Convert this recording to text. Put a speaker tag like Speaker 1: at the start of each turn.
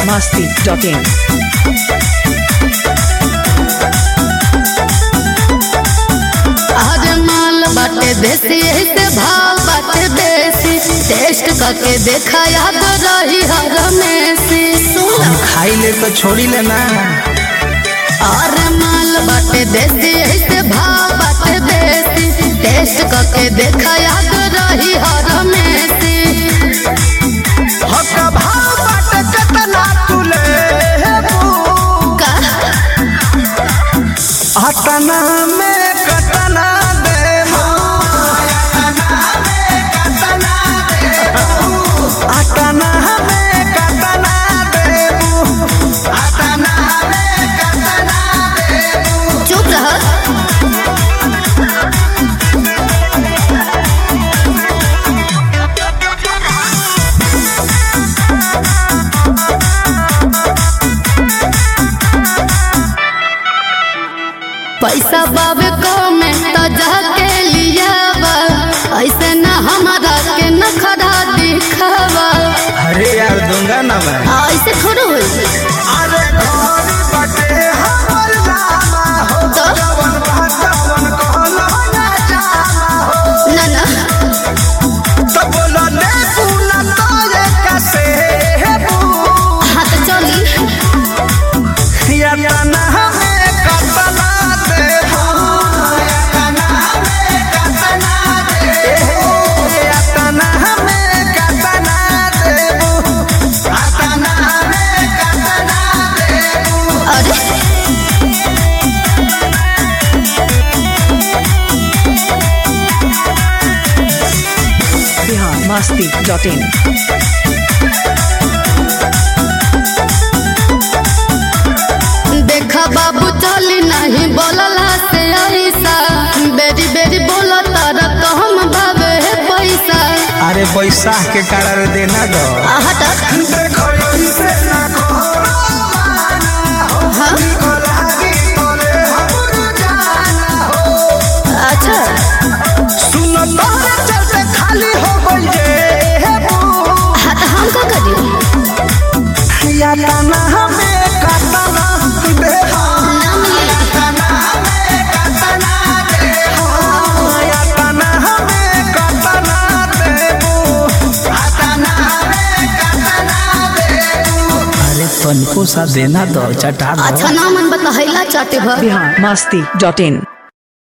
Speaker 1: biharmasti.in
Speaker 2: आज माल बाटे देसी ऐसे भाव बाटे देसी टेस्ट करके देखा याद रही हर मेसी
Speaker 3: हम खाई ले तो छोड़ी ले ना
Speaker 2: और माल बाटे देसी ऐसे भाव बाटे देसी टेस्ट करके देखा याद रही हर मेसी
Speaker 3: हक भाव बाटे केतना तुले
Speaker 2: का
Speaker 3: अतना में कतना देबो अतना में कतना देबो अतना में कतना देबो
Speaker 2: चुप रह पैसा बाबे को में तो जाके लिया बा ऐसे न हमारा के न खड़ा दिखावा
Speaker 3: अरे यार दूंगा ना मैं
Speaker 2: ऐसे थोड़ा होई
Speaker 3: अरे घोड़ी बटे हमर लामा हो
Speaker 2: तो
Speaker 3: जवन बहतवन कहलो ना जामा हो
Speaker 2: ना ना
Speaker 3: तो बोलो ने पूना तो ये कैसे हेबू
Speaker 2: हाँ तो चली
Speaker 3: या तना हमें कतना देबू या तना हमें कतना देबू या तना हमें कतना देबू या तना हमें कतना देबू
Speaker 2: अरे
Speaker 1: biharmasti.in
Speaker 2: देखा बाबू चली नहीं बोलला से ऐसा बेरी बेरी बोला तारा तो हम बाबे है पैसा
Speaker 3: अरे बैसाख के कारण देना दो
Speaker 2: हट
Speaker 3: देखो इसे ना करो माना हो
Speaker 2: हाँ
Speaker 3: निको लागी तोरे हमर जाना हो
Speaker 2: अच्छा
Speaker 3: सुनो तोरे चलते खाली हो गई ये हे बू
Speaker 2: हाँ तो हम का करी
Speaker 3: या तना हमें कतना दे हो
Speaker 2: ना मिली
Speaker 3: तना हमें कतना दे हो या तना हमें कतना देबू या तना हमें कतना देबू अरे तनको सा देना दो चटा दो
Speaker 2: अच्छा ना मन बता हैला चाटे भर
Speaker 1: biharmasti.in